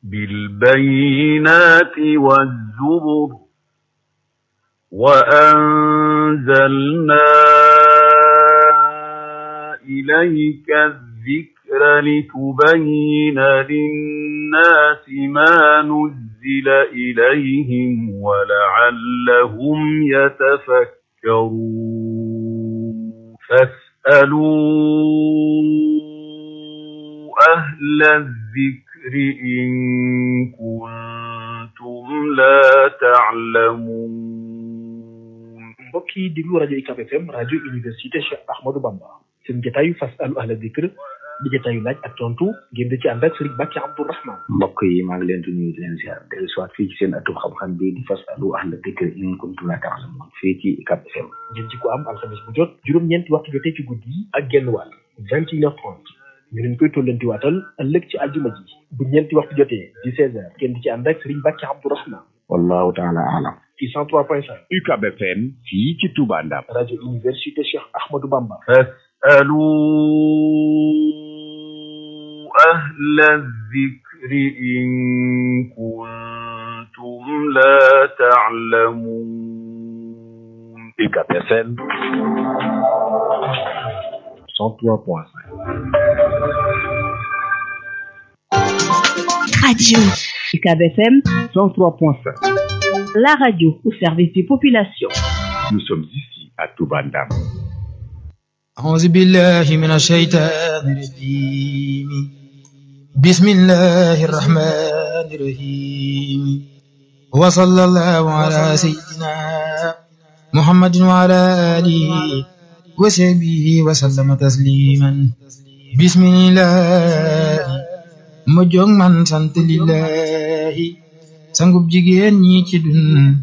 بالبينات والزبر وأنزلنا إليك الذكر لتبين للناس ما نزل إليهم ولعلهم يتفكرون فاسألوا أهل الذكر إن كنتم لا تعلمون mbokk yi déglu rajo UCAB FM rajo université Cheikh Ahmadou Bamba seen jotaayu fasalu ahla dikr di jotaayu laaj ak tontu ngeen di ci ànd ak Serigne Bakki Abdourahman mbokk yi maa ngi leen di nuyu di leen ziar dellu si waat fii ci seen atub xam-xam bi di fasalu ahla dikr in kuntum la ta'lamun fii ci UCAB FM ngeen ci ko am alxamis bu jot juróom-ñeenti waxtu jotee ci guddi yi ak genn wàll vingt et une heure trente ñu leen koy tollanti waatal ëllëg ci àjjuma ji bu ñeenti waxtu jotee di seize heures ngeen di ci ànd ak Serigne Bakki Abdourahman wallahu taala alam ci cent trois point cinq UCAB FM fii ci Touba Ndam rajo université Cheikh Ahmadou Bamba فاسألوا أهل الذكر إن كنتم لا تعلمون UCAB FM 103.5 Radio UCAB FM 103.5 la radio au service des populations. Nous sommes ici à Touba Ndam أعوذ بالله من الشيطان الرجيم بسم الله الرحمن الرحيم وصلى الله على سيدنا محمد وعلى آله وصحبه وسلم تسليما بسم الله ma jóg man sant lillahi sangub jigéen ñi ci dun